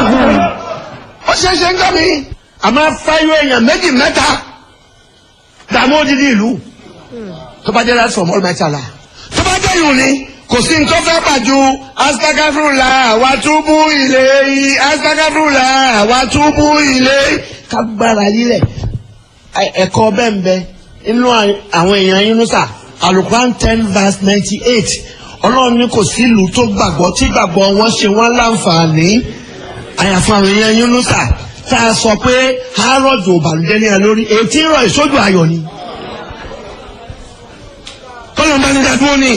ó ṣe é ṣe ń gbọ́ mi. a máa fáyọ èèyàn méjì mẹ́ta dààmú odidi ìlú tó bá jẹ́ láti fọ̀mọ́ mẹ́tàlá tó bá jẹ́ ìhùn ni kò sí ní tó fẹ́ bàjú astagafurula wa túbú ilé yìí astagafurula wa túbú ilé kágbára lílẹ̀ ẹ̀kọ́ bẹ́ẹ̀ ń bẹ inú àwọn èèyàn Yunusa alukuran ten verse ninety eight ọlọ́run ní kò sí ìlú tó gbàgbọ́ tí gbàgbọ́ wọn ṣe wọ́n láǹfààní àyàfọ́ àwọn èèyàn Yunusa tá a sọ pé harrods ò bàlùjẹ́ ní ẹ lórí èyí tí ń rọ ìsójú ayọ̀ ni kọ́lọ̀ bá ní dádúró ni.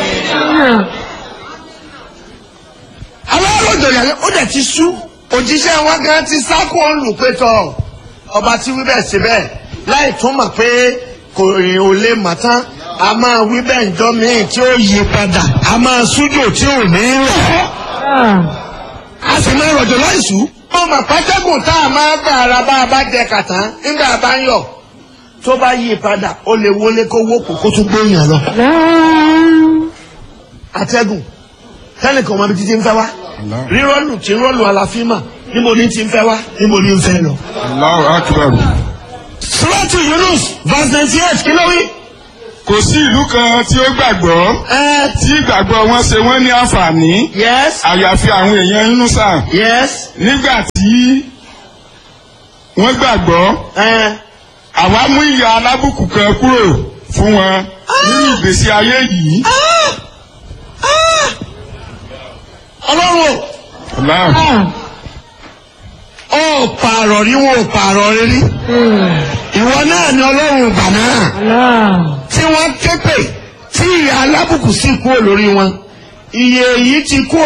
àwọn arọ́jọ yàrá ó dẹ̀ ti sú òjíṣẹ́ wọn gan ti sákò ọ̀lù pé tọ̀ ọba tí wí bẹ́ẹ̀ sí bẹ́ẹ̀ láì tún mọ̀ pé kò rìn ò lè mọ̀ tán a máa wí bẹ́ẹ̀ ǹjọ́ míì tí ó yí padà a máa sújò tí ò ní rọ̀ a sì máa rọ̀jò láìsú. wọ́n mọ̀ pátákùn tá a máa gbà ara bá a bá jẹ kàtán nígbà bá ń yọ̀ tó bá yí padà ó lè wọlé kó wókò kó tún gbóyàn lọ. atẹ́gùn tẹ́nìkan ọmọ ibi títí ń fẹ́ wá rírọ́lù tí ń rọ́lù àlàfíìmà níbo ní ti ń fẹ́ wá níbo ní ń fẹ́ lọ. Allahu Akbar. Suratu Yunus verse ninety eight kí ló wí. kò sí ìlú kan tí ó gbàgbọ́ ẹ tí ìgbàgbọ́ wọn ṣe wọ́n ní àǹfààní yes àyàfi àwọn èèyàn Yunusa yes nígbà tí wọ́n gbàgbọ́ ẹ àwa mú ìyà alábùkù kan kúrò fún wọn nínú ìgbésí ayé yìí. ọlọ́run Allah. ò ó pààrọ̀ rí wọn ò pààrọ̀ rí rí ìwọ náà ni ọlọ́run ìgbà náà tí wọ́n ké pè tí ìyà alábùkù sì kúrò lórí wọn iye yìí ti kúrò